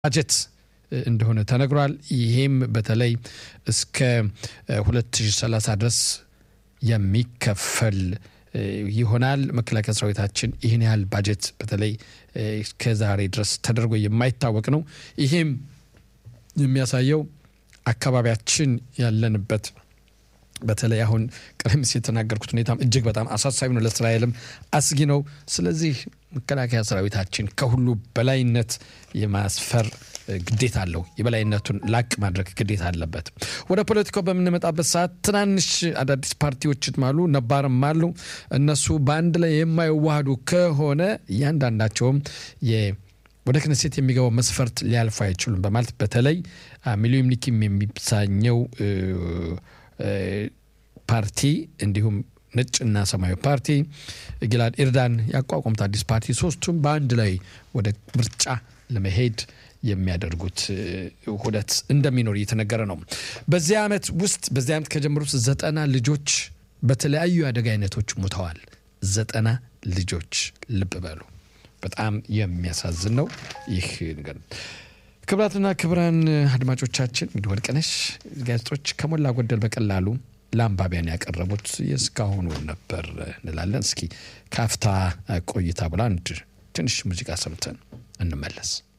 ባጀት እንደሆነ ተነግሯል። ይሄም በተለይ እስከ 2030 ድረስ የሚከፈል ይሆናል። መከላከያ ሰራዊታችን ይህን ያህል ባጀት በተለይ እስከዛሬ ድረስ ተደርጎ የማይታወቅ ነው። ይሄም የሚያሳየው አካባቢያችን ያለንበት በተለይ አሁን ቀደም ሲል የተናገርኩት ሁኔታም እጅግ በጣም አሳሳቢ ነው፣ ለእስራኤልም አስጊ ነው። ስለዚህ መከላከያ ሰራዊታችን ከሁሉ በላይነት የማስፈር ግዴታ አለው። የበላይነቱን ላቅ ማድረግ ግዴታ አለበት። ወደ ፖለቲካው በምንመጣበት ሰዓት ትናንሽ አዳዲስ ፓርቲዎችም አሉ፣ ነባርም አሉ። እነሱ በአንድ ላይ የማይዋሃዱ ከሆነ እያንዳንዳቸውም ወደ ክነሴት የሚገባው መስፈርት ሊያልፉ አይችሉም በማለት በተለይ ሚሊዮን ኒኪም የሚሳኘው ፓርቲ እንዲሁም ነጭና ሰማያዊ ፓርቲ ጊላድ ኤርዳን ያቋቋሙት አዲስ ፓርቲ ሶስቱም በአንድ ላይ ወደ ምርጫ ለመሄድ የሚያደርጉት ውህደት እንደሚኖር እየተነገረ ነው። በዚህ ዓመት ውስጥ በዚህ ዓመት ከጀመሩት ዘጠና ልጆች በተለያዩ የአደጋ አይነቶች ሙተዋል። ዘጠና ልጆች ልብ በሉ። በጣም የሚያሳዝን ነው ይህ ነገር። ክብራትና ክብራን አድማጮቻችን እንግዲህ ወርቅነሽ ጋዜጦች ከሞላ ጎደል በቀላሉ ለአንባቢያን ያቀረቡት የእስካሁኑ ነበር እንላለን። እስኪ ካፍታ ቆይታ ብላ አንድ ትንሽ ሙዚቃ ሰምተን እንመለስ።